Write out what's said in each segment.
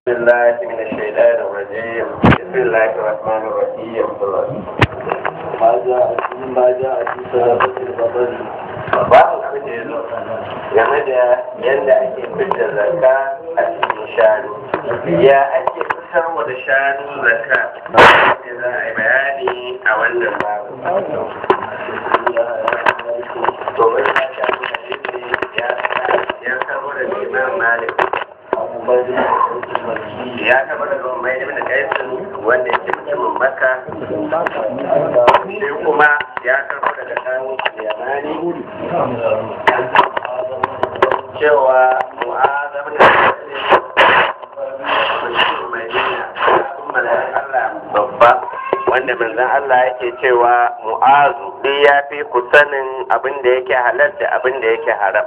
بسم الله من الشيطان الرجيم بسم الله الرحمن الرحيم ما جاء في ما جاء في صدقة البطل babu kuje zo game da yadda ake fitar zakka a cikin shanu ya ake fitarwa da shanu zakka da za a yi bayani a wannan babu to wani ya shafi hadisi ya ya karo da imam malik ya karo da mai ibn kaisin wanda yake mutumin makka sai kuma ya karbo daga kawo yamani cewa mu'azam da mutum madina malayin Allah babba wanda manzon Allah yake cewa mu'azu duk ya fi ku sanin abin da yake halal da abin da yake haram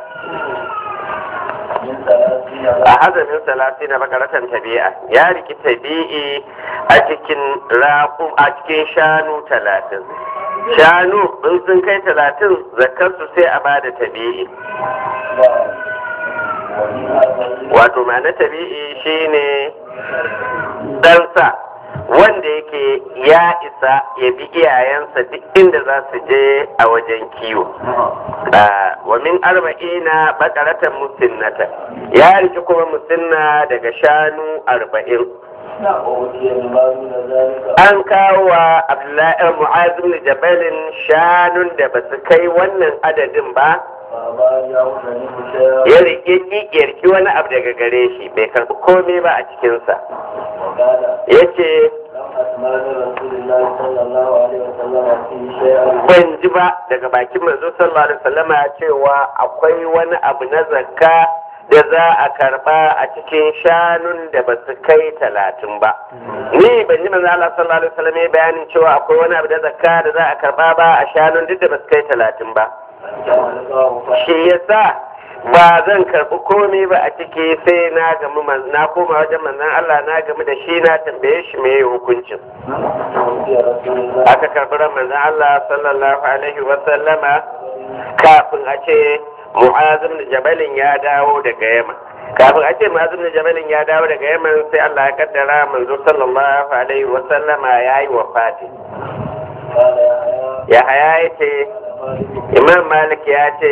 a hazamin salati na makaratan tabi'a ya riki tabi'i a cikin raƙum a cikin shanu talatin shanu in sun kai talatin zakarsu sai a bada tabi'i wato ma'ana tabi'i shine ɗansa wanda yake ya isa ya bi iyayensa duk inda za su je a wajen kiwo wa min arba'ina bakaratan musinnata ya riki kuma musinna daga shanu arba'in an kawo wa abdullahi mu'az bin jabalin shanun da ba su kai wannan adadin ba ya rike ƙiƙiyarki wani abu daga gare shi bai karɓi komai ba a cikinsa ya ce ban ji ba daga bakin manzo sallallahu alaihi wasallama cewa akwai wani abu na zakka da za a karba a cikin shanun da ba su kai talatin ba ni ban ji manzo Allah sallallahu alaihi wasallam ya bayanin cewa akwai wani abu da zakka da za a karba ba a shanun duk da ba su kai talatin ba shi yasa ba zan karbi komai ba a ciki sai na gamu na koma wajen manzon Allah na gamu da shi na tambaye shi me hukuncin aka karbi ran manzon Allah sallallahu alaihi wasallama kafin a ce mu'azim da jabalin ya dawo daga yaman kafin a ce mu'azim da jabalin ya dawo daga yaman sai Allah ya kaddara manzo sallallahu alaihi wa sallama ya yi wafati ya haya ya ce imam malik ya ce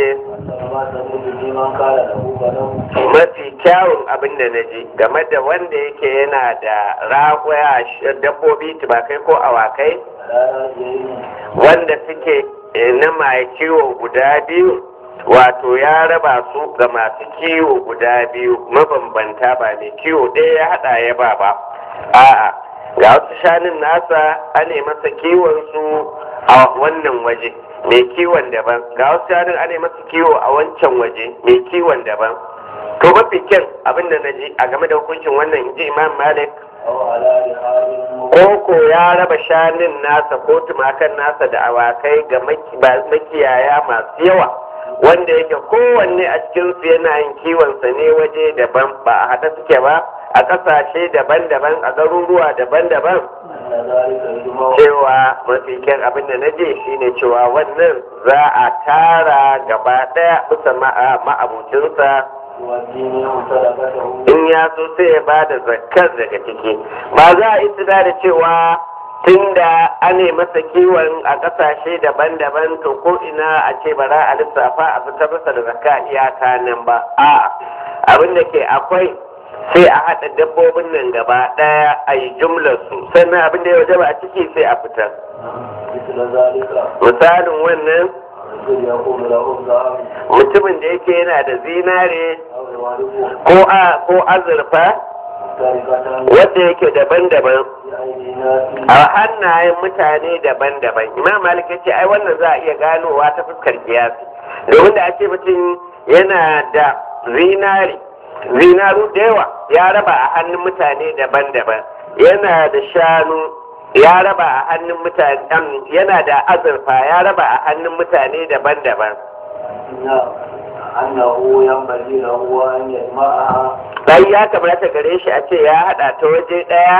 mafi kyawun abin da na ji game da wanda yake yana da ragoya dabbobi tubakai ko awakai wanda suke na mai kiwo guda biyu wato ya raba su ga masu kiwo guda biyu mabambanta ba mai kiwo ɗaya ya haɗa ya ba ba a'a ga wasu shanun nasa ane masa kiwon su a wannan waje mai kiwon daban ga wasu shanun ane masa kiwo a wancan waje mai kiwon daban to mafi kyan abin da na ji a game da hukuncin wannan inji imam malik Koko ya raba shanun nasa ko tumakan nasa da awakai ga makiyaya masu yawa wanda yake kowanne a cikinsu yana yin kiwonsa ne waje daban ba a haɗa suke ba a ƙasashe daban-daban a garuruwa daban-daban cewa mafi kyan abin da na je shine cewa wannan za a tara gaba ɗaya bisa ma'abucinsa in ya so sai ya ba da zakkar daga ciki ba za a yi da cewa tunda ane masa kiwon a ƙasashe daban-daban to ko ina a ce bara a lissafa a fitar masa da zakka iyaka nan ba a abin da ke akwai sai a haɗa dabbobin nan gaba ɗaya a yi jumlar su sannan abin da ya waje ba a ciki sai a fitar misalin wannan mutumin da yake yana da zinare ko azurfa wadda yake daban-daban a hannayen mutane daban-daban imam malik ya ce ai wannan za a iya ganowa ta fuskar kiyasi domin da ake mutum yana da zinari zinaru da yawa ya raba a hannun mutane daban-daban yana da shanu ya raba a hannun mutane yana da azurfa ya raba a hannun mutane daban-daban annahu yanbaghi lahu an yajma'aha sai ya kamata gare shi a ce ya hada ta waje daya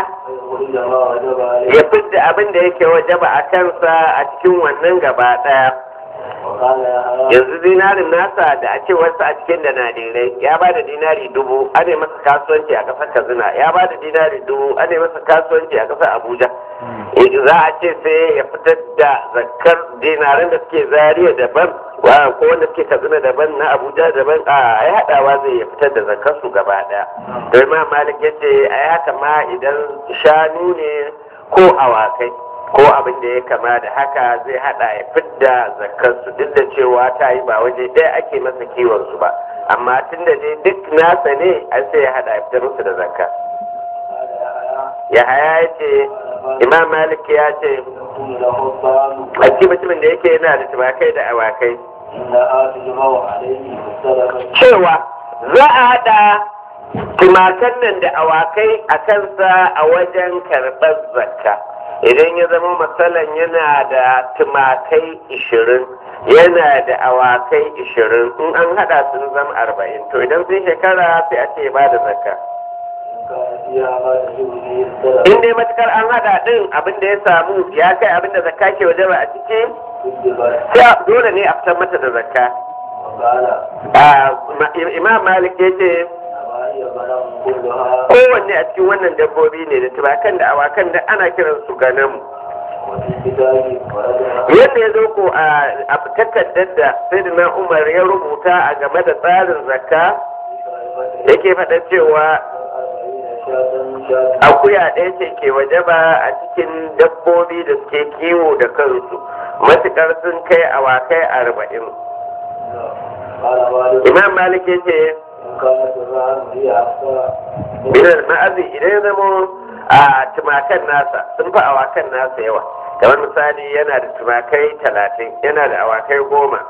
ya fidda abin da yake wajaba a kansa a cikin wannan gaba daya وقال يا حياء yanzu dinarin nasa da a ce wasu a cikin da nadirai ya ba da dinari dubu ana masa kasuwanci a ƙasar kazina ya ba da dinari dubu ana masa kasuwanci a ƙasar abuja Eh, za a ce sai ya fitar da zakar dinarin da suke zariya daban wa ko wanda suke kazina daban na abuja daban a ya haɗawa zai ya fitar da zakar su gaba ɗaya to imam malik ya ce a ya kama idan shanu ne ko awakai ko abin da ya kama da haka zai hada ya fidda zakarsu duk da cewa ta yi ba waje ɗaya ake masa kiwon su ba amma tun da dai duk nasa ne an sai ya hada ya fitar musu da zakka قال يا ya حياء haya ya ce imam malik ya ce يكون له الطعام a cikin mutumin da yake yana da tumakai da awakai إنها تجمع عليه بالصدقة cewa za a hada tumakan nan da awakai a kansa a wajen karɓar zakka idan ya zama matsalan yana da tumakai ishirin yana da awakai ishirin in an hada sun zama arba'in to idan sun shekara sai a ce ba da zakka إن كان فيها ما تجب به الصدقة in dai matukar an hada din abin da ya samu ya kai abin da zakka ke wajen a ciki كذبت sai dole ne a fitar mata da zakka وقال Ah, ma- imam malik ya ce إنما هي غنم كلها kowanne a cikin wannan dabbobi ne da tumakan da awakan da ana kiran su ganamu وفي الكتاب ورجع yadda ya zo ko a a takardar da sayyidina umar ya rubuta a game da tsarin zakka yake faɗa cewa akuya ɗaya ce ke wajaba a cikin dabbobi da suke kiwo da kansu matukar sun kai awakai arba'in قال مالك imam malik ya ce إن كانت الرعد هي أكثر binar ma'azi idan ya zamo a tumakan nasa sun fi awakan nasa yawa kamar misali yana da tumakai talatin yana da awakai goma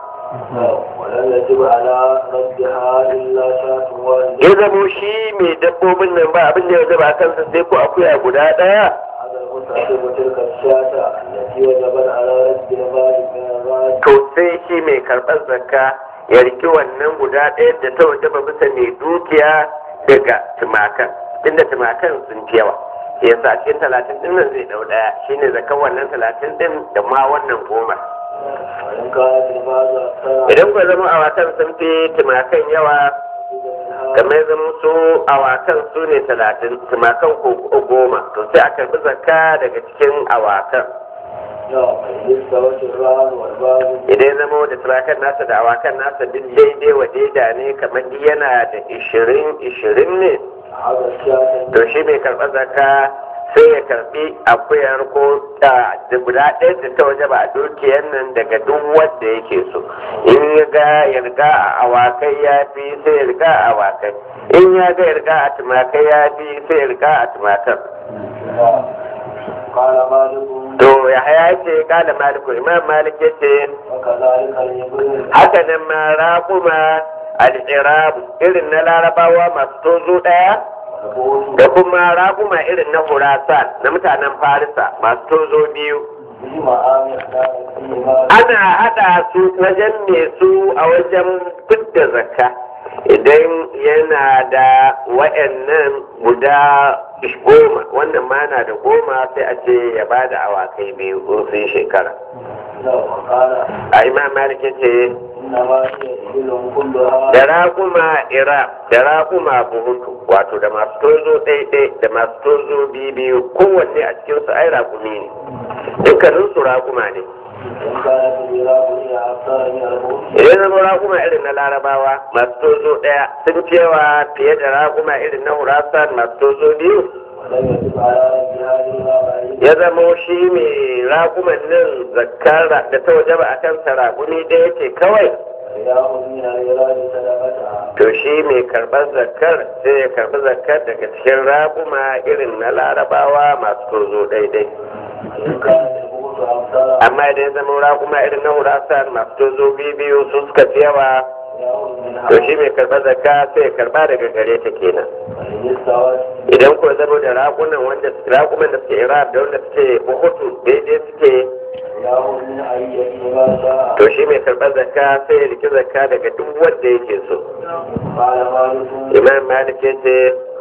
ولن يجب على ردها إلا شاة واحدة ya zamo shi mai dabbobin nan ba abin da ya zaba kansa sai ko akuya guda ɗaya هذا المتعلم تلك الشاة التي وجبت على رد المال من الرعد to sai shi mai karɓar zakka ya riki wannan guda ɗaya da ta wajaba bisa mai dukiya daga tumakan inda tumakan sun fi yawa yasa a cikin talatin ɗin nan zai ɗau ɗaya shine zakkan wannan talatin ɗin da ma wannan goma وإن كانت المال أكثر idan ku zama awakan sun fi tumakan yawa kamar ya zama su awakan su ne talatin tumakan ko goma to sai a karɓi zakka daga cikin awakan نعم فإن استوت الرعد والباب idan ya zama da tumakan nasa da awakan nasa duk daidai wa daida ne kamar duk yana da ishirin ishirin ne هذا الشاة to shi mai karɓar zakka sai ya karɓi akuyar ko da da guda ɗaya da ta waje ba a dukiyar nan daga duk wanda yake so in ya ga ya riga a awakai ya fi sai ya riga a awakai in ya ga ya riga a tumakai ya fi sai ya riga a tumakan نعم قال مالك to ya haya ce kala maliku imam malik ya ce وكذلك الإبل haka nan ma raƙuma al-irab irin na larabawa masu tozo ɗaya والبول da kuma raƙuma irin na hurasan na mutanen farisa masu tozo biyu فيما آمن كان فيما ana haɗa su wajen me su a wajen fidda zakka idan yana da wa'annan guda goma wannan ma na da goma sai a ce ya ba da awakai biyu in sun shekara له وقال a imam malik ya ce إنما هي إبل كلها da raƙuma ira da raƙuma buhutu wato da masu tozo ɗaiɗai da masu tozo biyu kowanne a cikinsu ai raƙumi ne dukkaninsu raƙuma ne إن كانت الإراب هي أكثر من البول idan zama raƙuma irin na larabawa masu tozo ɗaya sun cewa fiye da raƙuma irin na hurasan masu tozo biyu ولم يجب على ردها إلا بعيد ya zama shi mai raƙuman nan zakkara da ta wajaba a kansa raƙumi ɗaya ce kawai فيأخذ من الإراد صدقتها to shi mai karɓar zakkar sai ya karɓi zakkar daga cikin raƙuma irin na larabawa masu tozo ɗaiɗai وإن كانت البول أكثر amma idan ya zama raƙuma irin na hurasan masu tozo biyu su suka fi yawa فيأخذ منها to shi mai karɓar zakka sai ya karɓa daga gare ta kenan وإن استوت idan ko zama da raƙunan wanda raƙuman da suke iraq da wanda suke buhutu daidai suke فيأخذ من أية ما شاء to shi mai karɓar zakka sai ya riki zakka daga duk wanda yake so قال مالك imam malik ya ce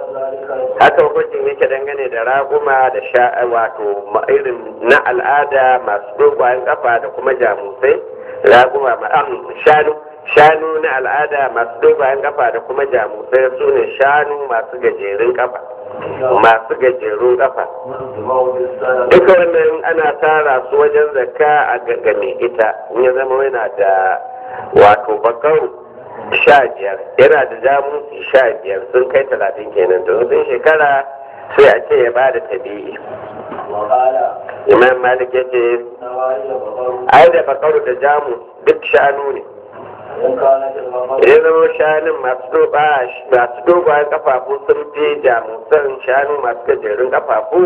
كذلك haka hukuncin yake dangane da raƙuma da sha wato ma- irin na al'ada masu dogayen kafa da kuma jamusai raguma shanu shanu na al'ada masu dogayen kafa da kuma jamusai su ne shanu masu gajerun kafa masu gajerun kafa duka wannan ana tara su wajen zakka a gaggame ita in ya zama yana da wato bakaru sha biyar yana da jamusi sha biyar sun kai talatin kenan to sun shekara sai a ce ya ba da tabi'i imam malik ya ce ai da bakaru da jamus duk shanu ne idan zama shanun masu dogayen kafafu sun fi jamusan shanu masu gajerun kafafu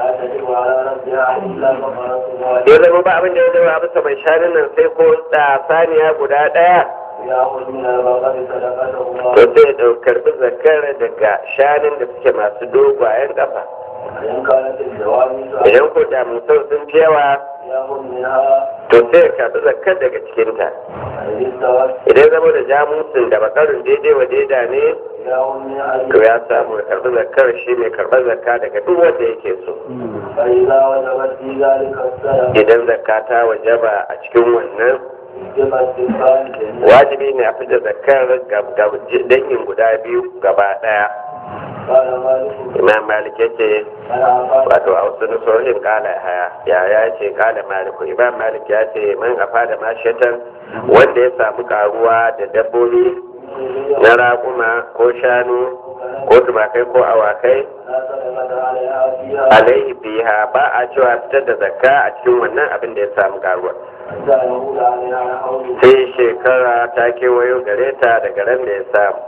ya zama ba abin da ya zama bisa mai shanun nan sai ko da saniya guda ɗaya to sai ya karbi zakar daga shanun da suke masu dogayen kafa idan ko jamusan sun fi yawa to sai ya karbi zakar daga cikinta idan zama da jamusin da bakarin daidai wa daida ne to ya samu ya karbi zakar shi mai karbar zakka daga duk wanda yake so idan zakka ta wajaba a cikin wannan wajibi ne a fita zakar dangin guda biyu gaba daya imam malik ya ce wato a wasu nusohin kala haya ya ya ce kala maliku imam malik ya ce man afa da mashatan wanda ya samu karuwa da dabbobi na raƙuma ko shanu ko tumakai ko awakai alaihi biha ba a cewa fitar da zakka a cikin wannan abin da ya samu karuwa sai shekara ta kewayo gare ta daga ran da ya samu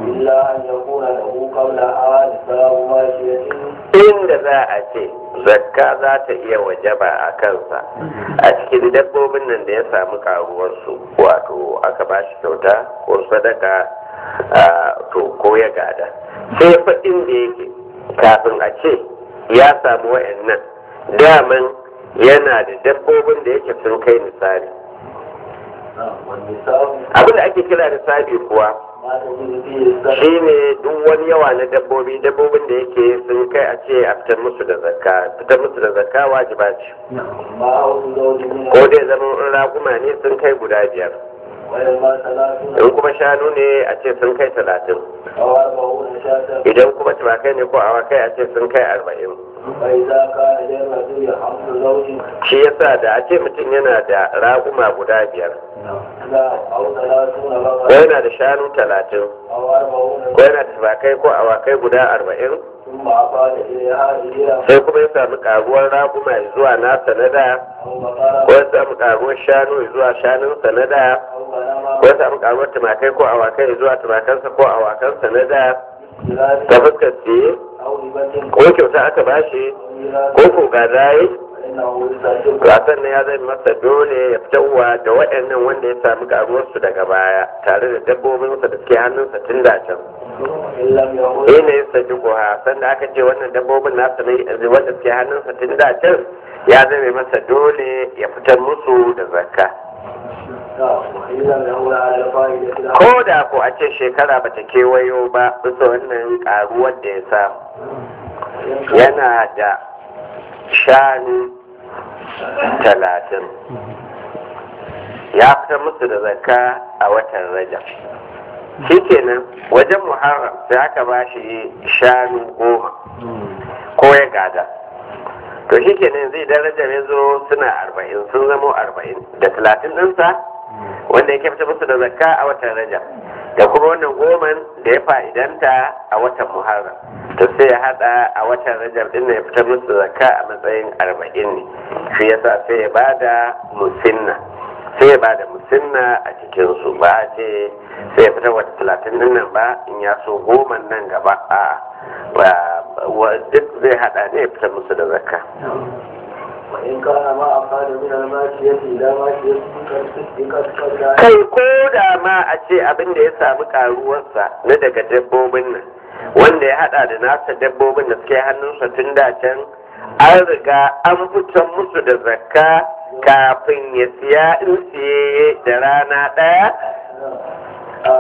inda za a ce zakka za ta iya wajaba a kansa a cikin dabbobin nan da ya samu karuwarsu wato aka ba shi kyauta ko sadaka to ko ya gada sai faɗin da yake kafin a ce ya samu wa'annan daman yana da dabbobin da yake sun kai misali abin da ake kira nisabi kuwa shi ne duk wani yawa na dabbobi dabbobin da yake sun kai a ce a fitar musu da zakka fitar musu da zakka wajiba ce ko dai zama in raguma ne sun kai guda biyar in kuma shanu ne a ce sun kai talatin idan kuma tumakai ne ko awakai a ce sun kai arba'in shi yasa da a ce mutum yana da raguma guda biyar ko yana da shanu talatin ko yana da tumakai ko awakai guda arba'in sai kuma ya samu karuwar raguma zuwa nasa na da ko ya samu karuwar shanu zuwa shanunsa na da ko ya samu karuwar tumakai ko awakai zuwa tumakansa ko awakansa na da ta fuskar siye ko kyauta aka bashi ko ko gadaye wasan ne ya zai masa dole ya fitarwa da waɗannan wanda ya samu karuwarsu daga baya tare da dabbobinsa da suke hannunsa tun da can shi ne ya saji kuwa sanda aka ce wannan dabbobin nasa ne wanda suke hannunsa tun da can ya zai masa dole ya fitar musu da zakka ko da ko a ce shekara bata kewayo ba bisa wannan karuwar da ya samu yana da shanu talatin ya fitar musu da zakka a watan rajab shi kenan wajen muharram sai aka ba shi shanu goma ko ya gada to shi kenan zai darajar ya zo suna arba'in sun zamo arba'in da talatin ɗinsa wanda ya fitar musu da zakka a watan rajab da kuma wannan goman da ya fa'idanta a watan muharram to sai ya hada a watan rajab din ya fitar musu zakka a matsayin arba'in ne shi yasa sai ya bada musinna sai ya bada musinna a cikin su ba a ce sai ya fitar wata talatin din nan ba in ya so goman nan gaba a duk zai hada ne ya fitar musu da zakka وإن كان ما أفعل من الماشية إلى ماشية قد kai ko da ma a ce abin da ya samu karuwarsa na daga dabbobin nan wanda ya hada da nasa dabbobin da suke hannunsa tun da can an riga an fitar musu da zakka kafin ya siya in siye da rana ɗaya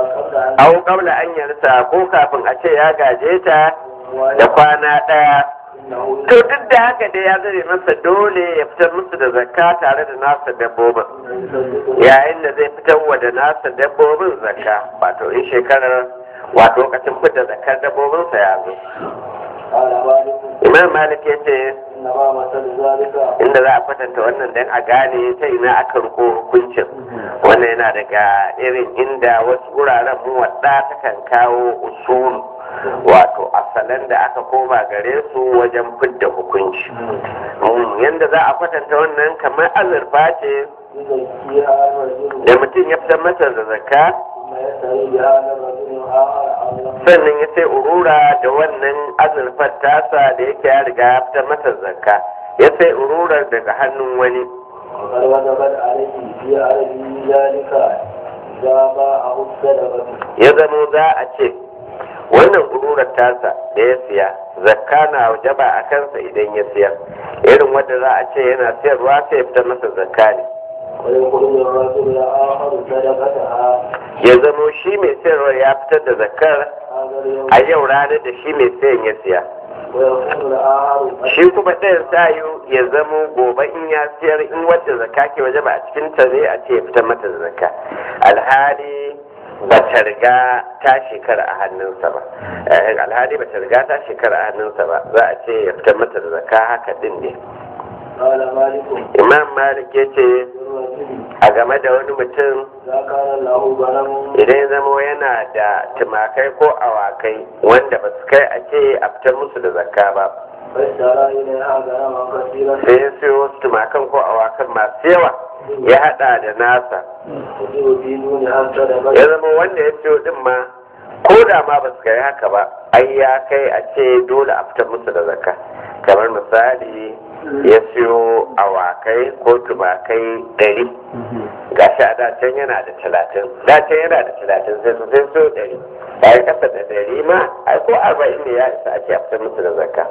au kabla an yarsa ko kafin a ce ya gaje ta da kwana ɗaya إنه to duk da haka dai ya zare masa dole ya fitar musu da zakka tare da nasa dabbobin yayin da zai fitar wa da nasa dabbobin zakka wato in shekarar wato lokacin fitar zakkar dabbobinsa ya zo قال مالك imam malik ya ce إنما مثل ذلك inda za a kwatanta wannan dan a gane ta ina aka riko hukuncin wannan yana daga irin inda wasu wuraren mu wadda ta kan kawo usul wato asalan da aka koma gare su wajen fidda hukunci Mm, yanda za a kwatanta wannan kamar azurfa ce يزكيها الرجل da mutum ya fitar mata da zakka ثم يسري بها للرجل آخر أو sannan ya sai urura da wannan azurfar tasa da yake ya riga ya fitar mata zakka ya sai ururar daga hannun wani وقد وجبت عليه في عرضه ذلك إذا باعه الصدقة ya zamo za a ce wannan ururar tasa da ya siya zakka na wajaba a kansa idan ya siya irin wanda za a ce yana siyarwa sai ya fitar masa zakka ne ويخرج الرجل الآخر صدقتها ya zamo shi mai siyarwa ya fitar da zakkar هذا اليوم a yau ranar da shi mai sayan ya siya ويكون الآخر shi kuma ɗayan sayu ya zamo gobe in ya siyar in wadda zakka ke waje ba a cikin ta zai a ce ya fitar mata da zakka alhali ba ta riga ta shekara a hannunsa ba Eh, alhali ba ta riga ta shekara a hannunsa ba za a ce ya fitar mata da zakka haka din ne قال مالك imam malik ya ce للرجل a game da wani mutum إذا كان له غنم idan ya zamo yana da tumakai ko awakai wanda ba su kai a ce a fitar musu da zakka ba فاشترى إليها غنما كثيرا sai ya siyo wasu tumakan ko awakan masu yawa ya hada da nasa تجب في دونها ya الصدقة zama wanda ya siyo din ma ko da ma ba su kai haka ba ai ya kai a ce dole a fitar musu da zakka kamar misali ya siyo awakai ko tumakai ɗari ga shi a dacen yana da talatin dacen yana da talatin sai su sai siyo ɗari bayan kasa da ɗari ma ai ko arba'in ne ya isa ake a fitar musu da zakka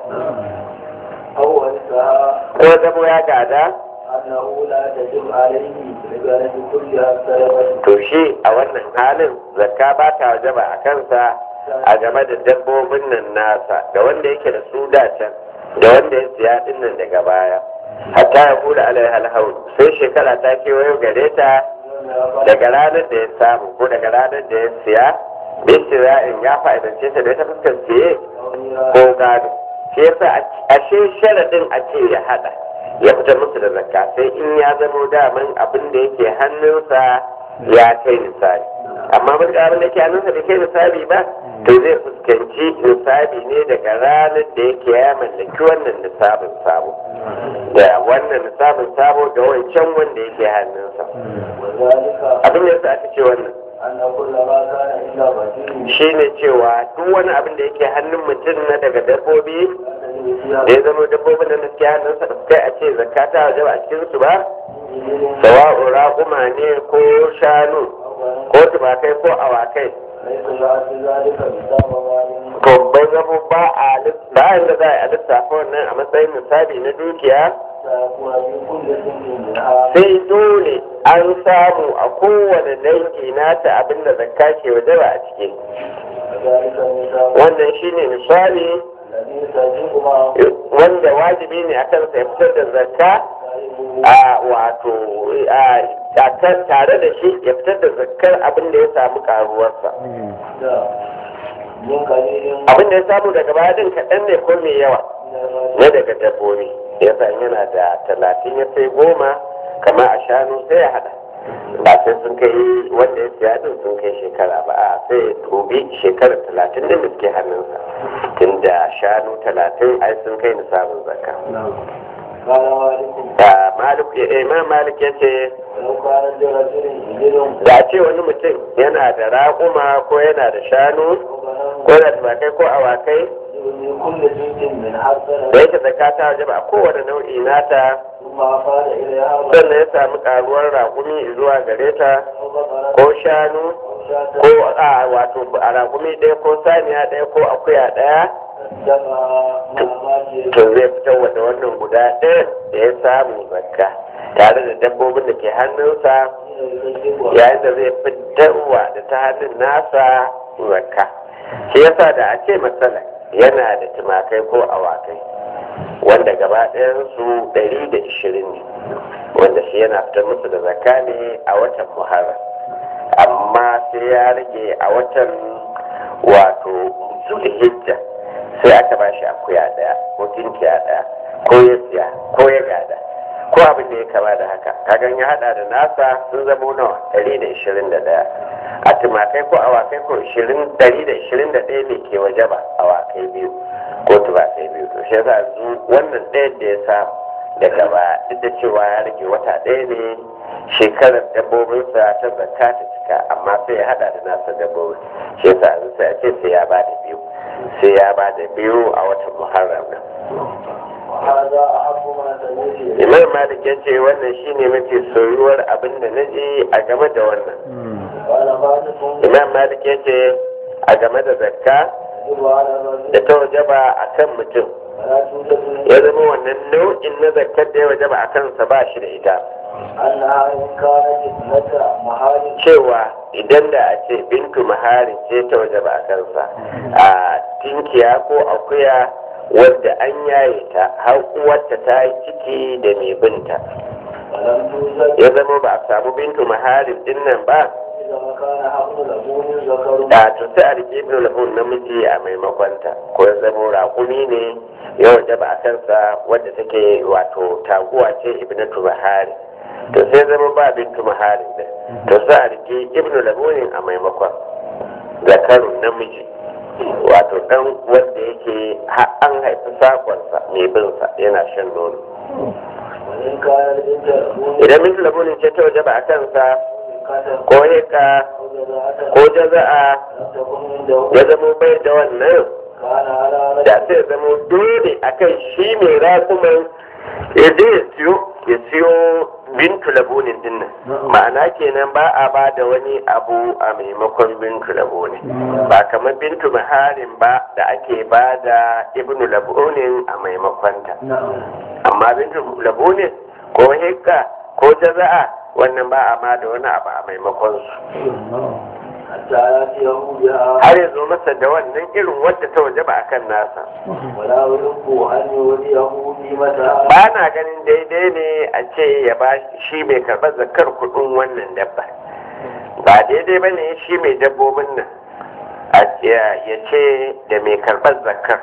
أو ورثها ko zamo ya gada أنه لا تجب عليه لبلد كلها الصدقة to shi a wannan halin zakka ba ta wajaba a kansa a game da dabbobin nan nasa da wanda yake da su da can da wanda ya siya din nan daga baya hatta ya kula alai halhau sai shekara ta kewayo gare ta daga ranar da ya samu ko daga ranar da ya siya bisira'in ya fa'idance ta da ta fuskar siye ko gado shi yasa ashe sharadin a ce ya hada ya fitar musu da zakka sai in ya zamo daman abin da yake hannunsa ya kai misali amma mun abin da yake hannunsa da kai misali ba to zai fuskanci nisabi ne daga ranar da yake ya mallaki wannan nisabin sabo da wannan nisabin sabo da wancan wanda yake hannunsa وذلك abin da yasa aka ce wannan أن كل ما كان إلا بدين shine cewa duk wani abin da yake hannun mutum na daga dabbobi لا تجب فيها da ya zama dabbobin da suke hannunsa da kai a ce zakata waje ba a cikin su ba sawa'u raƙuma ne ko shanu ko tumakai ko awakai ليس بعد ذلك بسبب مال to bai zama ba a lis- ba yanda za a lissafa wannan a matsayin misali na dukiya سيكون في كل سن منها sai dole an samu a kowane dangi nata abin da zakka ke waje ba a ciki وذلك النساء wannan shine misali الذي تجب معه wanda wajibi ne a kansa ya fitar da zakka صاحبه a wato a a kan tare da shi ya fitar da zakkar abin da ya samu karuwarsa من قليل abin da ya samu daga baya din kaɗan ne ko mai yawa من na daga dabbobi ya san yana da talatin ya sai goma kamar a shanu sai ya hada ba sai sun kai wanda ya siya din sun kai shekara ba a sai ya tobi shekara talatin din da suke hannunsa tunda shanu talatin ai sun kai nisabin zakka قال مالك da malik imam malik ya ce ولو كان لرجل إبل da a ce wani mutum yana da raƙuma ko yana da shanu أو ko yana da tumakai ko awakai من كل جنس من حسنة da yake zakata waje ba a kowane nau'i nata ثم أفاد إليها sannan ya samu karuwar raƙumi zuwa gare ta أو بقرة ko shanu أو شاة ko a wato a raƙumi ɗaya ko saniya ɗaya ko akuya ɗaya جمع مع ماجه to zai fitar wa da wannan guda ɗaya da ya samu zakka tare da dabbobin da ke hannunsa yayin da zai fitarwa da ta hannun nasa zakka shi yasa da a ce matsala yana da tumakai ko awakai wanda gaba ɗayansu ɗari da ishirin ne wanda shi yana fitar musu da zakka ne a watan muharram amma sai ya rage a watan wato zulhijja sai aka ba shi akuya ɗaya ko tinkiya ɗaya ko ya siya ko ya gada ko abin da ya kama da haka kagan ya hada da nasa sun zama nawa ɗari da ishirin da ɗaya a tumakai ko awakai ko ɗari da ishirin da ɗaya ne ke waje ba awakai biyu ko tumakai biyu to shi yasa zu wannan ɗaya da ya sa daga ba duk da cewa ya rage wata ɗaya ne shekarar dabbobinsa ta zakka ta cika amma sai ya hada da nasa dabbobi shi yasa yanzu sai a ce sai ya ba da biyu sai ya ba da biyu a watan muharram nan وهذا أحب ما سمعت imam malik ya ce wannan shine mafi soyuwar abin da na ji a game da wannan قال مالك imam malik ya ce a game da zakka يجب على الرجل da ta wajaba a kan mutum فلا توجد ya zama wannan nau'in na zakkar da ya wajaba a kansa ba shi da ita أنها إن كانت ابنة محارم cewa idan da a ce bintu maharin ce ta wajaba a kansa a tinkiya ko akuya wadda an yaye ta har uwarta ta yi ciki da mai binta ولم توجد ya zama ba a samu bintu maharin din nan ba إذا ما كان حق لبون ذكر da to sai a rike ibnu lahun namiji a maimakon ta ko ya zama raƙumi ne ya wajaba a kansa wadda take wato taguwa ce ibnatu mahari to sai zama ba bintu mahari da to sai a rike ibnu lahunin a maimakon zakarun namiji wato dan wanda yake har an haifi sakonsa mai binsa yana shan nono وإن كان البنت لبون idan bintu lahunin ce ta wajaba a kansa كتب ko heka أو جزاءة ko jaza'a لم تكن عنده ya zama bai da wannan كان على da رجل sai zama dole akan shi mai rakuman ya je ya siyo ya siyo bintu labunin dinnan ma'ana kenan ba a ba da wani abu a maimakon bintu labunin ba kamar bintu maharin ba da ake ba da ibnu labunin a maimakonta نعم amma bintu labunin ko hikka ko jaza'a wannan ba a ma da wani abu a maimakon su حتى يأتيه بها har ya zo masa da wannan irin wadda ta waje ba akan nasa ولا يحب أن يوليه قيمتها ba na ganin daidai ne a ce ya ba shi mai karɓar zakar kuɗin wannan dabba ba daidai ba ne shi mai dabbobin nan a ya ya ce da mai karɓar zakar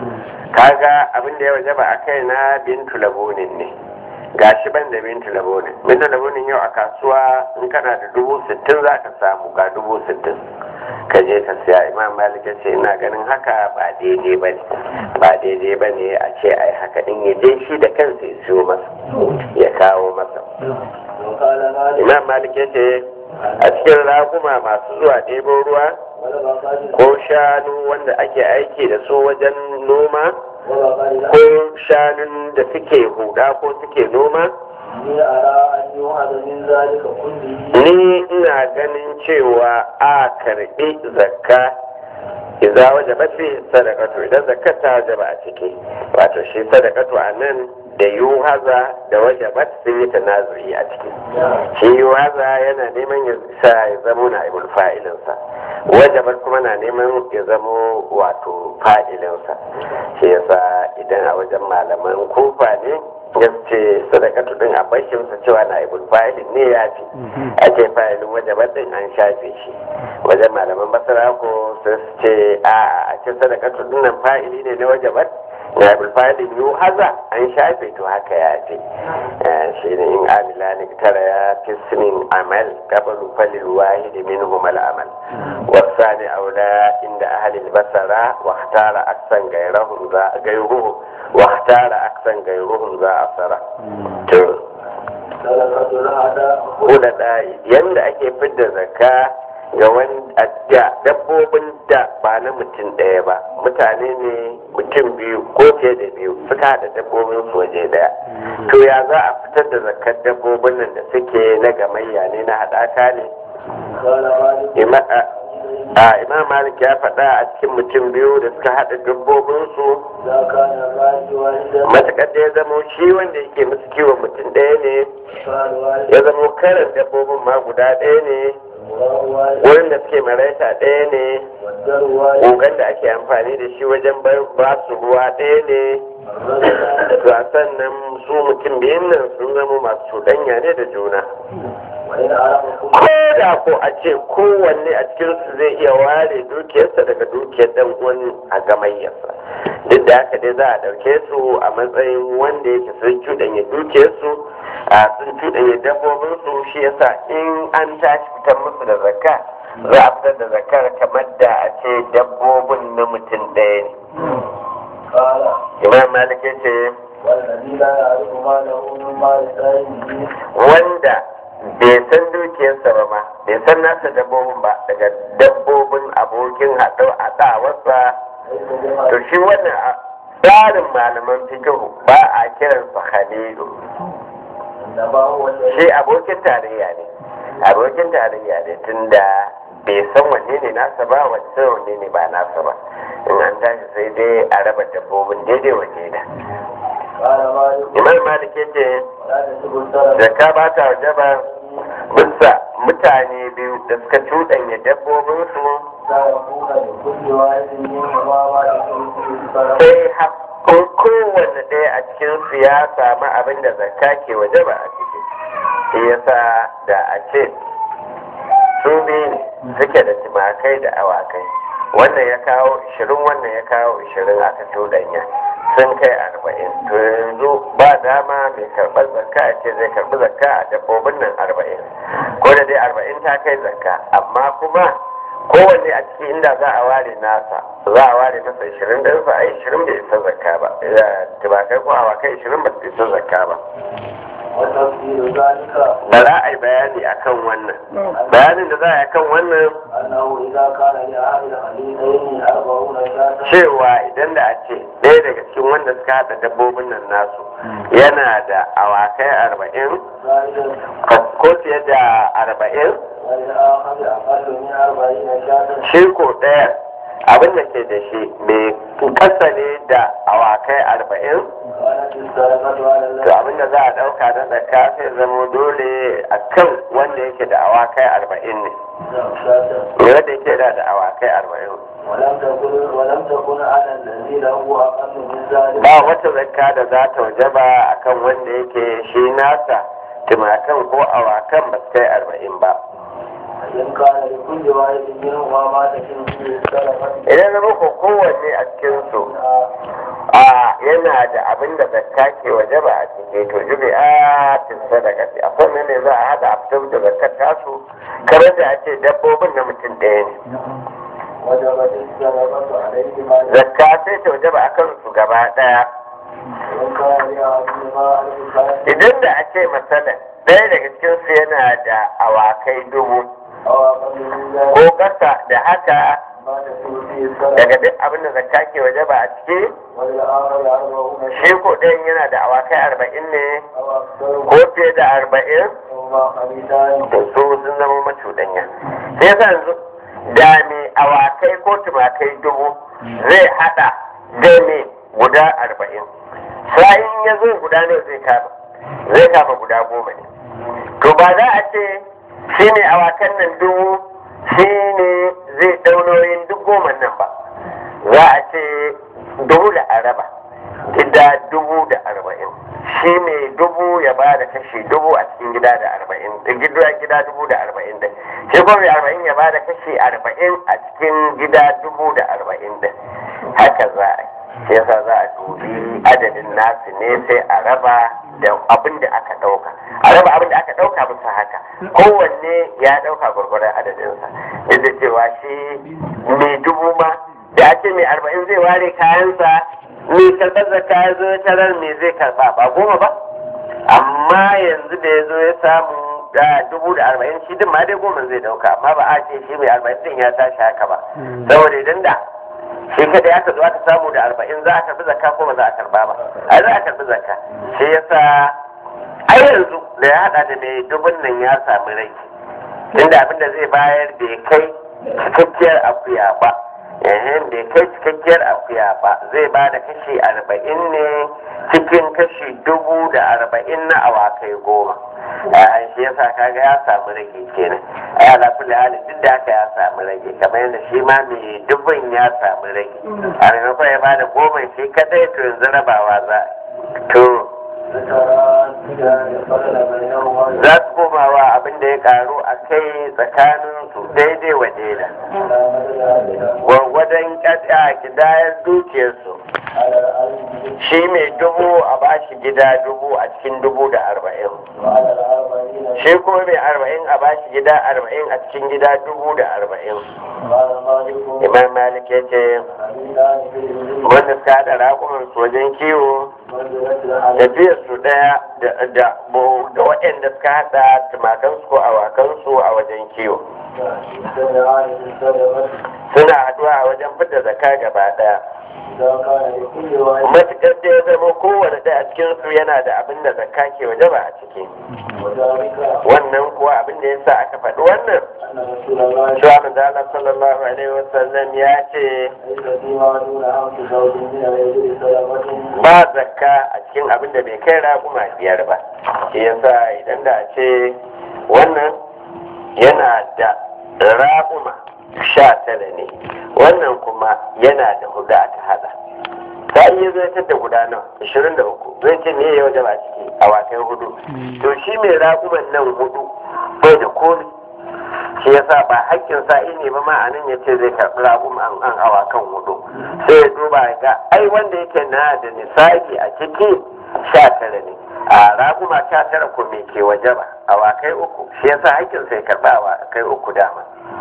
kaga abin da ya waje ba a kai na bintu labonin ne ga shi ban da bintu labonin bintu labonin yau a kasuwa in kana da dubu sittin za ka samu ga dubu sittin ka je ka siya imam malik ya ce ina ganin haka ba daidai ba ne ba daidai ba ne a ce ai haka din ya je shi da kansa ya siyo masa ya kawo masa وقال مالك imam malik ya ce a cikin raguma masu zuwa ɗebo ruwa والبقر ko shanu wanda ake aiki da su wajen noma وبقر ko shanun da suke huda ko suke noma إني أرى أن يوعد من ذلك كله ni ina ganin cewa a karbi zakka idza wajaba fi sadaqatu idan zakka ta wajaba a ciki wato shi sadaqatu a nan da yuhaza da wajabat sun yi tanazuyi a ciki shi yuhaza yana neman ya sa ya zamo na ibul fa'ilinsa wajabat kuma na neman ya zamo wato fa'ilinsa shi yasa idan a wajen malaman kufa ne ya ce sadakatu din a bashinsa cewa na ibul fa'ilin ne ya fi a ce fa'ilin wajabat din an shafe shi wajen malaman basara ko sai su ce a a ce sadakatu din nan fa'ili ne na wajabat na ibul fa'ilin yu haza an shafe to haka ya fi shi ne in amila ne tara ya fi sinin amal kabalu falil wahidi minhum al amal wasani aula inda ahli al basara wa ikhtara aksan gairahum za gairuhu wa ikhtara aksan gairuhum za asara to صدقة الأعداء kula da yanda ake fidda zakka ga wanda da dabbobin da ba na mutum ɗaya ba mutane ne mutum biyu ko fiye da biyu suka haɗa dabbobin su waje ɗaya to ya za a fitar da zakkar dabbobin nan da suke na gamayya ne na haɗaka ne قال مالك Ima- a- a imam malik ya faɗa a cikin mutum biyu da suka haɗa dabbobin su إذا كان الراجل واحدا matuƙar da ya zamo shi wanda yake musu kiwon mutum ɗaya ne فقال واحد ya zamo karin dabbobin ma guda ɗaya ne المراه واحد wurin da suke maraita ɗaya ne والدر واحد kogan da ake amfani da shi wajen bai- ba su ruwa ɗaya ne الرجل sannan su mutum biyun nan sun zama masu cuɗanya ne da juna وإن عرف ko كل da ko a ce kowanne a cikinsu zai iya ware dukiyarsa daga dukiyar dan wani a gamayyarsa duk da haka dai za a ɗauke su a matsayin wanda yake sun cuɗanya dukiyarsu a sun cuɗanya dabbobinsu shi yasa in an tashi fitar musu da zakka za a fitar da zakkar kamar da a ce dabbobin na mutum ɗaya ne قال imam malik ya ce والذي لا يعرف ماله من مال سائله wanda bai san dukiyarsa ba ma bai san nasa dabbobin ba daga dabbobin abokin haɗu a ɗawarsa ليس بما to shi wannan a tsarin malaman fikihu ba a kiransa halilu إنما هو الذي shi abokin tarayya ne abokin tarayya ne tunda bai san wanne ne nasa ba wanne wanne ne ba nasa ba in an tashi sai dai a raba dabbobin daidai wanne da قال مالك imam malik ya ce ولا تسب السلف zakka ba ta wajaba bisa mutane biyu da suka cuɗanya dabbobinsu لا يكون لكل واحد منهما ما يكون فيه السلف sai hakkun kowanne ɗaya a cikinsu ya samu abin da zakka ke wajaba a ciki shi yasa da a ce su biyu ne suke da tumakai da awakai wannan ya kawo ishirin wannan ya kawo ishirin aka cuɗanya sun kai arba'in to yanzu ba dama mai karɓar zakka a ce zai karɓi zakka a dabbobin nan arba'in ko da dai arba'in ta kai zakka amma kuma kowanne a ciki inda za a ware nasa za a ware masa ishirin ɗinsa a ishirin bai isa zakka ba tumakai ko awakai ishirin ba su isa zakka ba وتفسير ذلك da za a yi bayani akan wannan bayanin da za a yi akan wannan أنه إذا كان لأهل الخليلين أربعون شاة cewa idan da a ce ɗaya daga cikin wanda suka haɗa dabbobin nan nasu yana da awakai arba'in زائد ko fiye da arba'in وللآخر أقل من أربعين شاة shi ko ɗaya abin da ke da shi mai kasa ne da awakai arba'in كانت السرقة على to الذي abin da za a ɗauka na zakka sai zama dole a kan wanda yake da awakai arba'in ne شاة me wanda yake da da awakai arba'in ولم تكن ولم تكن على الذي له أقل من ذلك ba wata zakka da za ta wajaba akan wanda yake shi nasa tumakan ko awakan ba su kai arba'in ba إن كان لكل واحد منهما ما تكن فيه السرقة idan zama ko kowanne a cikinsu a yana da abin da zakka ke wajaba a ciki to jubi a tin sadaka a sannan ne za a hada a fitar da zakkar tasu kamar da a ce dabbobin na mutum ɗaya ne وجبت السرقة عليهما zakka sai ta wajaba a kansu gaba ɗaya وإن كان لأحدهما ألف شاة idan da a ce masalan ɗaya daga cikinsu yana da awakai dubu أو أقل من ذلك ko ƙasa da haka ما تكون فيه السرقة daga duk abin da zakka ke wajaba a ciki وللآخر أربعون shi شاة ko ɗayan yana da awakai arba'in ne أو أكثر ko fiye da arba'in وهما خليلان to su sun zama macuɗanya sai yasa yanzu da me awakai ko tumakai dubu zai hada da me guda arba'in sa'in ya zo guda ne zai kama zai kama guda goma ne to ba za a ce shi ne awakan nan dubu shi ne zai ɗaunoyin duk goma nan ba za a ce dubu da araba gida dubu da arba'in shi ne dubu ya ba da kashi dubu a cikin gida da arba'in da gida gida dubu da arba'in da shi kuma mai arba'in ya ba da kashi arba'in a cikin gida dubu da arba'in da haka za a yi shi yasa za a dubi adadin nasu ne sai a raba da abin da aka ɗauka a raba abin da aka ɗauka bisa haka kowanne ya ɗauka gwargwaron adadinsa duk da cewa shi mai dubu ma da ake mai arba'in zai ware kayansa mai karɓar zakka ya zo ya tarar me zai karɓa ba goma ba amma yanzu da ya zo ya samu da dubu da arba'in shi din ma dai goma zai ɗauka amma ba a ce shi mai arba'in din ya tashi haka ba saboda idan da shi kada ya zo aka samu da arba'in za a karɓi zakka ko ba za a karɓa ba a za a karɓi zakka shi yasa a yanzu da ya haɗa da mai dubun nan ya samu rai inda abin da zai bayar bai kai cikakkiyar akuya ba yayin bai kai cikakkiyar akuya ba zai ba da kashi arba'in ne cikin kashi dubu da arba'in na awakai goma a shi yasa kaga ya samu rage kenan ai ala kulli hali duk da haka ya samu rage kamar yadda shi ma mai dubun ya samu rage a maimakon ya ba da goma shi kadai to yanzu rabawa za to za su komawa abin da ya karu a kai tsakanin su daidai wa daida gwargwadon ƙasa kidayar dukiyarsu shi mai dubu a bashi gida dubu a cikin dubu da arba'in shi kuma mai arba'in a bashi gida arba'in a cikin gida dubu da arba'in imam malik ya ce wanda suka haɗa raƙuman su wajen kiwo tafiyar su ɗaya da waɗanda suka haɗa tumakansu ko awakansu a wajen kiwo suna haɗuwa a wajen fidda zaka gaba ɗaya matuƙar da ya zama kowane ɗaya a cikin su yana da abin da zakka ke waje ba a ciki wannan kuwa abin da ya sa aka faɗi wannan cewa manzala sallallahu alaihi wasallam ya ce ba zakka a cikin abin da bai kai raƙuma biyar ba shi yasa idan da a ce wannan yana da raƙuma sha tara ne wannan kuma yana da hudu aka hada ta iya zai da guda nawa ashirin da uku zai ce ne ya waje ba ciki a wakai hudu to shi mai raƙuman nan hudu bai da komi shi yasa ba hakkin sa'i ne ba ma anan ya ce zai karɓi raƙuman an awakan hudu sai ya duba ga ai wanda yake na da nisabi a ciki sha tara ne a raguma sha tara ko me ke waje ba awakai uku shi yasa hakkin sai karɓa awakai uku dama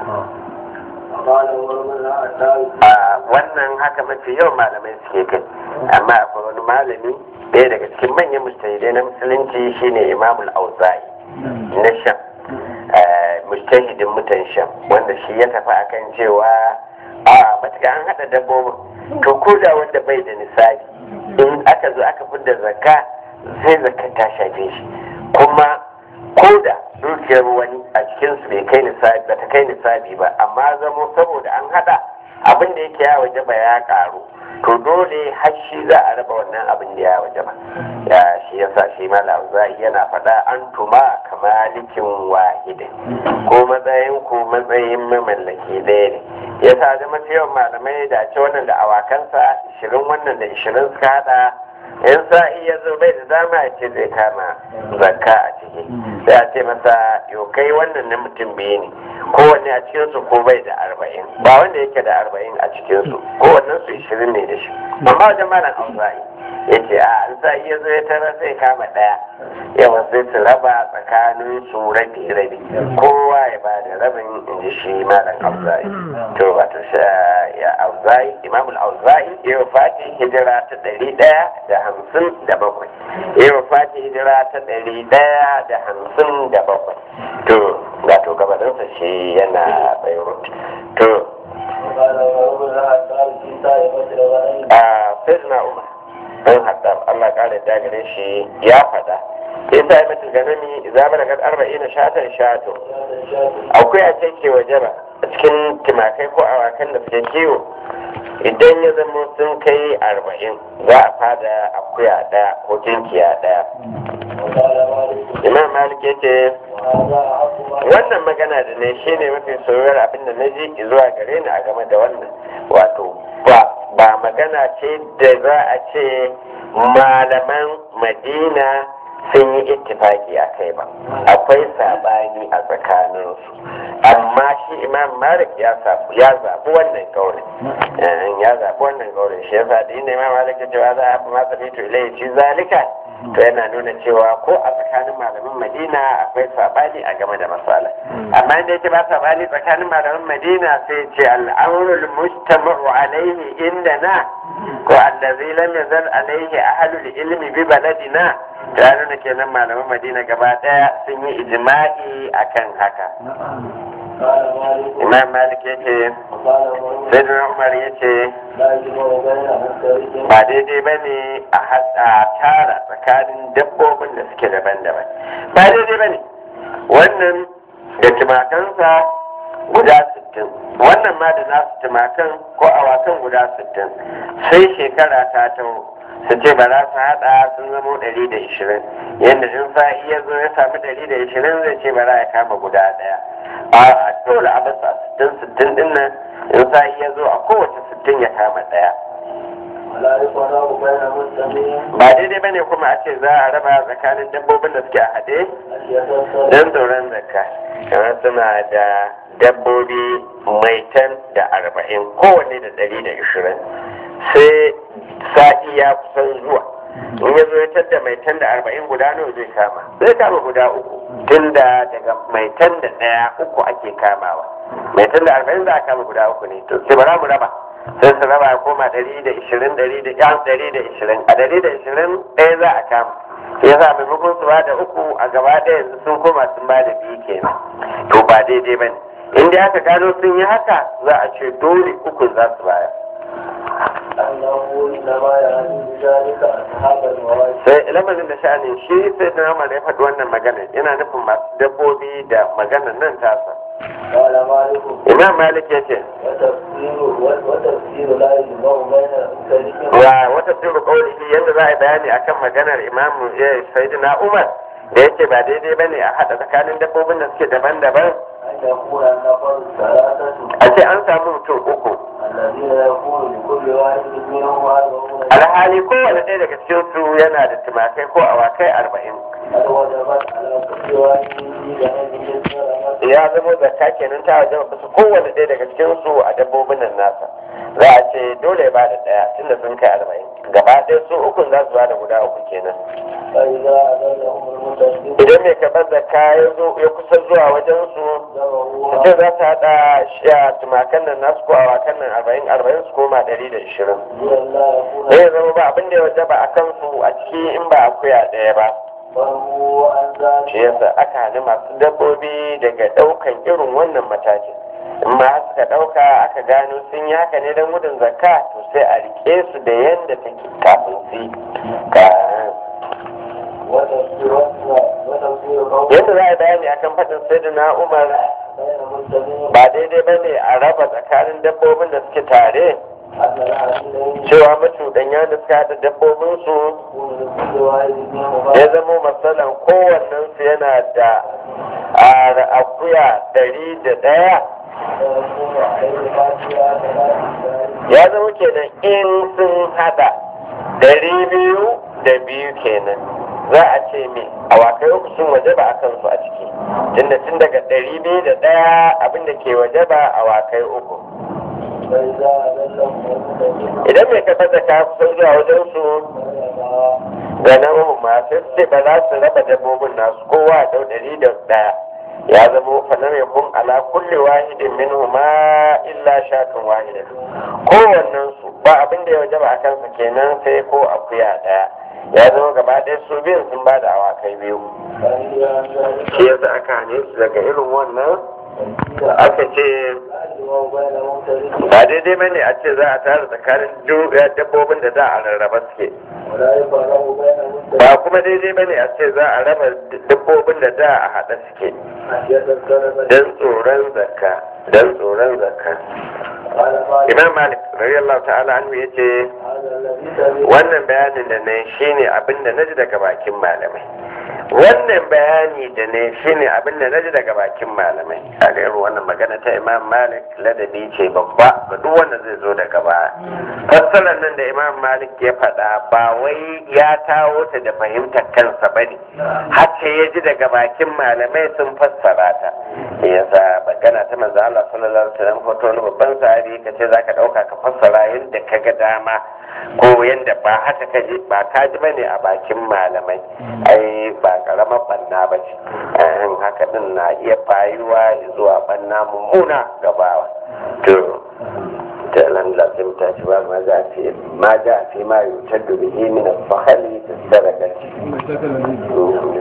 a wannan haka mafi yawan malamai suke kai amma akwai wani malami ɗaya daga cikin manyan mustahidai na musulunci shine imamul auza'i na sham mustahidin mutan sham wanda shi ya tafi akan cewa a matuka an haɗa dabbobin to ko da wanda bai da nisabi in aka zo aka fidda zakka zai zakka ta shafe shi kuma ko da dukiyar wani a cikinsu bai kai nisabi ba ta kai nisabi ba amma zamo saboda an hada abin da yake ya waje ba ya karu to dole har shi za a raba wannan abin da ya waje ba ya shi yasa shi malam zai yana faɗa an tuma kamalikin wahidin ko matsayin ko matsayin mamallaki ɗaya ne yasa da mafi yawan malamai da ce wannan da awakansa ishirin wannan da ishirin suka hada in sa'i ya zo bai da dama ya ce zai kama zakka a ciki sai a ce masa yau kai wannan na mutum biyu ne kowanne a cikinsu ko bai da arba'in ba wanda yake da arba'in a cikinsu kowannen su ishirin ne da shi amma wajen malam auza'i ya ce a an sa'i ya zo ya tara sai kama ɗaya yawa sai su raba tsakanin su rabi rabi kowa ya ba da rabin in ji shi malam auza'i to wato ya auza'i imamul auza'i ya fati hijira ta ɗari ɗaya da hamsin da bakwai ya fati hijira ta ɗari ɗaya da hamsin da bakwai to ga to gabaninsa shi yana beirut to a sayyidina umar dan haddam allah kare dagare shi ya faɗa isa ya mutu ganami za mu daga arba'in shatan shato akwai a ce ke waje ba a cikin timakai ko awakan da suke kiwo idan ya zama sun kai arba'in za a fada akuya ɗaya ko kinkiya ɗaya imam malik ya ce wannan magana da ne shi ne mafi soyayyar abin da na ji zuwa gare ni a game da wannan wato ba ba magana ce da za a ce malaman madina sun yi ittifaki a kai ba akwai sabani a tsakaninsu amma shi imam malik ya zaɓi wannan kaurin ya zaɓi wannan kaurin shi yasa da inda imam malik ya cewa za a fi masa fito ilai shi zalika to yana nuna cewa ko a tsakanin malamin madina akwai sabani a game da masala amma inda yake ba sabani tsakanin malamin madina sai ce al'amrul mustama'u alaihi inda na ko allazi lam yazal alaihi ahlul ilmi bi baladina ta nuna kenan malaman madina gaba daya sun yi ijma'i akan haka imam malik ya ce sai umar ya ce ba daidai ba ne a hada tara tsakanin dabbobin da suke daban-daban ba daidai ba ne wannan da tumakansa guda sittin wannan ma da nasu tumakan ko awakan guda sittin sai shekara ta taho su ce ba za su haɗa sun zamo ɗari da ishirin yadda in sa iya zo ya samu ɗari da ishirin zai ce ba za ya kama guda ɗaya a dole a basa sittin sittin ɗin nan in sa iya zo a kowace sittin ya kama ɗaya ولا يفرق بين مسلمين ba daidai bane kuma a ce za a raba tsakanin dabbobin da suke a haɗe خشية السرقة don tsoron zakka kamar suna da dabbobi maitan da arba'in kowanne da ɗari da ishirin sai sa'i ya kusan zuwa in ya zo ya tadda maitan da arba'in guda nawa zai kama zai kama guda uku tunda daga maitan da ɗaya uku ake kamawa maitan da arba'in za a kama guda uku ne to sai bara mu raba sai su raba ya koma ɗari da ishirin ɗari da yan ɗari da ishirin a ɗari da ishirin ɗaya za a kama ya sa maimakon su ba da uku a gaba ɗaya yanzu sun koma sun ba da biyu kenan to ba daidai ba ne in dai aka gano sun yi haka za a ce dole uku za su bayar أنه إنما يعني بذلك أصحاب المواشي sai lamarin da sha'anin shi sai da nama da ya faɗi wannan magana yana nufin masu dabbobi da maganar nan tasa قال مالك imam malik ya ce وتفسير وتفسير لا يجمع بين كلمة wa wata tsiru kaulihi yadda za a yi bayani akan maganar imam sayyidina umar da yake ba daidai bane a haɗa tsakanin dabbobin da suke daban-daban أن يكون النفر الثلاثة a ce an samu mutum uku الذين يكون لكل واحد منهم أربعون alhali kowane ɗaya daga cikin su yana da tumakai ko awakai arba'in قد وجبت على كل واحد بنبي السلامة ya zama zakka kenan ta wajen su kowane ɗaya daga cikin su a dabbobin nan nasa za a ce dole ba da ɗaya tunda sun kai arba'in gaba ɗaya su ukun za su ba da guda uku kenan فإذا أذلهم المتصدق idan mai karɓar zakka ya zo ya kusa zuwa wajen su su ce za su haɗa sha tumakan nan nasu ko awakan nan arba'in arba'in su koma ɗari da ishirin لئلا يكون zai zama ba abin da ya wajaba a kansu a ciki in ba akuya ɗaya ba فهو عن ذلك shi yasa aka hana masu dabbobi daga ɗaukan irin wannan matakin in ma suka ɗauka aka gano sun yi haka ne don gudun zakka to sai a rike su da yadda take kafin su yi Ka- وتفسير وتفسير قول yadda za a bayani akan faɗin sayyidina umar بين المسلمين ba daidai ba ne a raba tsakanin dabbobin da suke tare أن العاملين cewa macuɗanya da suka haɗa dabbobinsu يكون لكل واحد منهم ya zama matsalan kowannensu yana da a akuya ɗari da ɗaya فيكون عليه ما فيها ثلاث ya zama kenan in sun hada dari biyu da biyu kenan za a ce me awakai uku sun waje ba a kansu a ciki tunda tun daga dari biyu da ɗaya abinda ke waje ba awakai uku فإذا أذلهم المتصدق idan mai kafa da ka kusan zuwa wajen su ga nan ma sai su ce ba za su raba dabbobin nasu kowa a dau dari da ɗaya ya zama falam yakun ala kulli wahidin minhuma illa shatun wahidatun kowannen su ba abin da ya wajaba a kansa kenan sai ko akuya daya ya zama gaba ɗaya su biyun sun ba da awakai biyu فإذا عن ذلك shi yasa aka hane su daga irin wannan aka ce لا يجمع بين المتصدق ba daidai bane a ce za a tara tsakanin du- dabbobin da za a rarraba suke ولا يفرق بين المتصدق ba kuma daidai bane a ce za a raba dabbobin da da a haɗa suke خشية السلامة don tsoron zakka don tsoron zakka قال مالك imam malik radiyallahu ta'ala anhu yace هذا الذي سمع wannan bayanin da na shine abin da naji daga bakin malamai wannan bayani da ne shine abin da naji daga bakin malamai a ga irin wannan magana ta imam malik ladabi ce babba ga duk wanda zai zo daga baya fassarar nan da imam malik ya faɗa ba wai ya tawo ta da fahimtar kansa ba ne har sai ya ji daga bakin malamai sun fassara ta yasa magana ta manzo Allah sallallahu alaihi wasallam ko wani babban sahabi ka ce zaka dauka ka fassara yadda ka ga dama ko yadda ba haka ka ji ba ka ji bane a bakin malamai ai ba karamar banna ba ce eh, haka din na iya bayuwa zuwa banna mummuna gabawa to ta nan da sai ta ci ba ma za a fi ma ja fi ma yutar da bihi min al-fakhali fi sadaqati